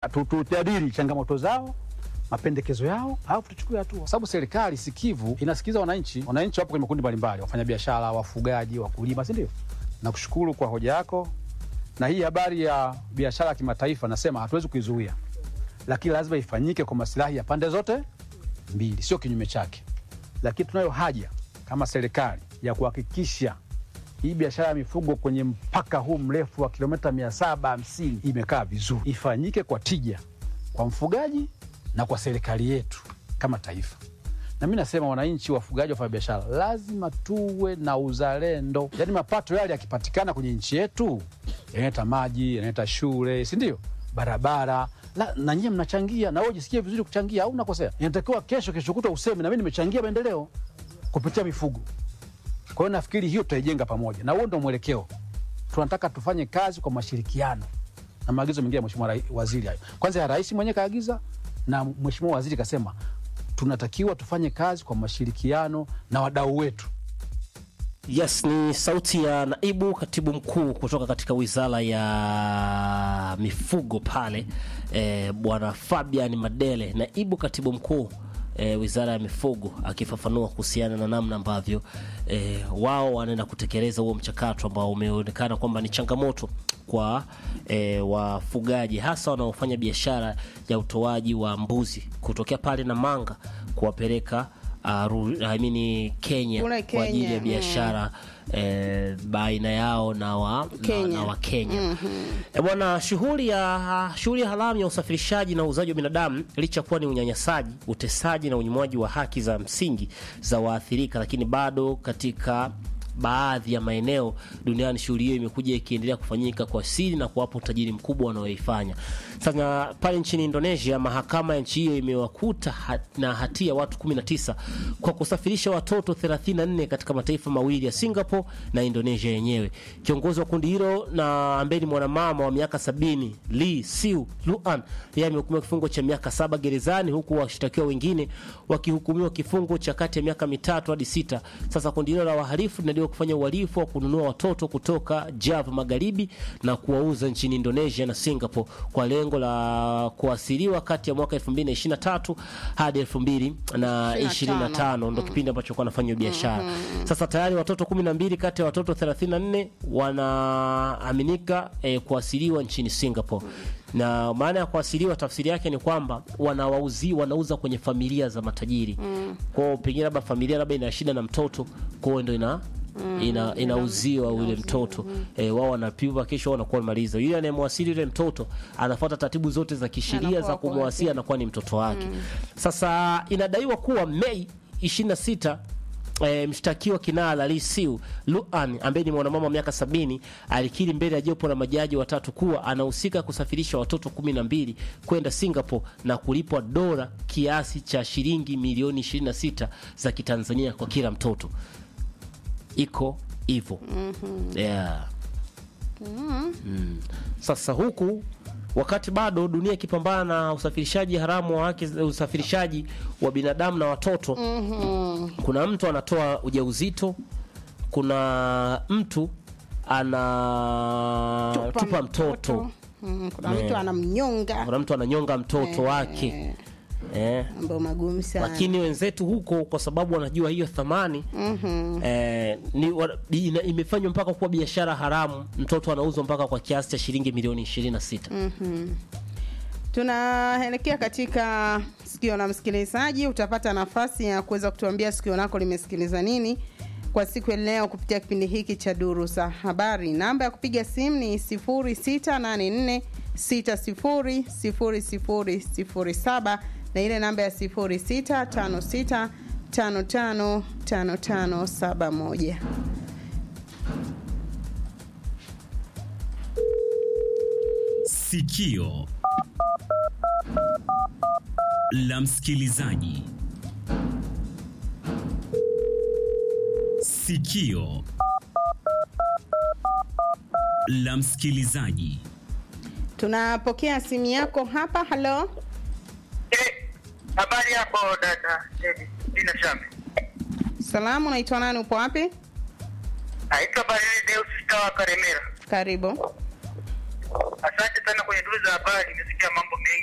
tu- tujadili changamoto zao mapendekezo yao alafu tuchukue hatua, kwa sababu serikali sikivu inasikiliza wananchi. Wananchi wapo kwenye makundi mbalimbali, wafanyabiashara, wafugaji, wakulima, si ndio? Nakushukuru kwa hoja yako, na hii habari ya biashara ya kimataifa nasema hatuwezi kuizuia, lakini lazima ifanyike kwa masilahi ya pande zote mbili, sio kinyume chake. Lakini tunayo haja kama serikali ya kuhakikisha hii biashara ya mifugo kwenye mpaka huu mrefu wa kilomita mia saba hamsini imekaa vizuri, ifanyike kwa tija kwa mfugaji na kwa serikali yetu kama taifa. Na mi nasema wananchi, wafugaji, wafanya biashara, lazima tuwe na uzalendo. Yaani mapato yale yakipatikana kwenye nchi yetu yanaleta maji, yanaleta shule, si ndio? Barabara la, na nyie mnachangia, na wewe jisikie vizuri kuchangia, au unakosea? Inatakiwa kesho, kesho kutwa useme na mimi nimechangia maendeleo kupitia mifugo. Kwa hiyo nafikiri hiyo tutaijenga pamoja, na huo ndo mwelekeo. Tunataka tufanye kazi kwa mashirikiano na maagizo mengine ya mheshimiwa rai- waziri hayo. Kwanza ya rais mwenyewe kaagiza, na mheshimiwa waziri kasema tunatakiwa tufanye kazi kwa mashirikiano na wadau wetu. Yes, ni sauti ya naibu katibu mkuu kutoka katika wizara ya mifugo pale, e, bwana Fabian Madele, naibu katibu mkuu e, wizara ya mifugo, akifafanua kuhusiana na namna ambavyo e, wao wanaenda kutekeleza huo mchakato ambao umeonekana kwamba ni changamoto kwa e, wafugaji hasa wanaofanya biashara ya utoaji wa mbuzi kutokea pale Namanga kuwapeleka uh, Ru- I mean, Kenya Kule kwa ajili ya Kenya, biashara eh, baina yao na wa Kenya. na, na wa Kenya. Eh, bwana, shughuli ya shughuli haramu ya usafirishaji na uuzaji wa binadamu licha ya kuwa ni unyanyasaji, utesaji na unyimwaji wa haki za msingi za waathirika, lakini bado katika baadhi ya maeneo duniani shughuli hiyo imekuja ikiendelea kufanyika kwa siri na kuwapa utajiri mkubwa wanaoifanya. Sasa pale nchini Indonesia, mahakama ya nchi hiyo imewakuta ha na hatia watu 19 kwa kusafirisha watoto 34 katika mataifa mawili ya Singapore na Indonesia yenyewe. Kiongozi wa kundi hilo na ambaye ni mwanamama wa miaka sabini Lee Siu Luan, yeye amehukumiwa kifungo cha miaka saba gerezani huku washtakiwa wengine wakihukumiwa kifungo cha kati ya miaka mitatu hadi sita. Sasa kundi hilo la wahalifu linadaiwa kufanya uhalifu wa kununua watoto kutoka Java Magharibi na kuwauza nchini Indonesia na Singapore kwa lengo la kuasiliwa kati ya mwaka 2023 hadi 2025 ndo kipindi ambacho kwa anafanya biashara. Sasa tayari watoto 12 kati ya watoto 34 wanaaminika eh, kuasiliwa nchini Singapore. Na maana ya kuasiliwa tafsiri yake ni kwamba wanawauzi wanauza kwenye familia za matajiri. Kwao pengine labda familia labda ina shida na mtoto, kwao ndo ina ina inauziwa ule mtoto eh, wao wanapima kesho wanakuwa wamemaliza. Yule anayemwasili yule mtoto anafuata taratibu zote za kisheria Anakuwa za kwa kumwasili, anakuwa ni mtoto wake. Sasa inadaiwa kuwa Mei 26 E, mshtakiwa kinara Lee Siu Luan ambaye ni mwanamama wa miaka sabini alikiri mbele ya jopo la majaji watatu kuwa anahusika kusafirisha watoto kumi na mbili kwenda Singapore na kulipwa dola kiasi cha shilingi milioni 26 za Kitanzania kwa kila mtoto. Iko hivyo yeah. Mm. Sasa huku wakati bado dunia ikipambana na usafirishaji haramu wa haki usafirishaji wa binadamu na watoto kuna mtu anatoa ujauzito, kuna mtu anatupa mtoto, Mm, kuna mtu anamnyonga kuna mtu ananyonga mtoto wake eh. mambo magumu sana Lakini wenzetu huko kwa sababu wanajua hiyo thamani eh, ni, wa, ina, imefanywa mpaka kuwa biashara haramu. Mtoto anauzwa mpaka kwa kiasi cha shilingi milioni 26. tunaelekea katika sikio la msikilizaji utapata nafasi ya kuweza kutuambia sikio lako limesikiliza nini kwa siku ya leo kupitia kipindi hiki cha duru za habari namba ya kupiga simu ni 0684 600007 na ile namba ya 0656 555571 Sikio la msikilizaji. Sikio la msikilizaji. tunapokea simu yako hapa halo Eh, habari yako dada Dedi, Dina Shame. salamu unaitwa nani upo wapi Naitwa Barili Deus Tawa Karemera. karibu Asante sana kwenye duru za habari, nimesikia mambo mengi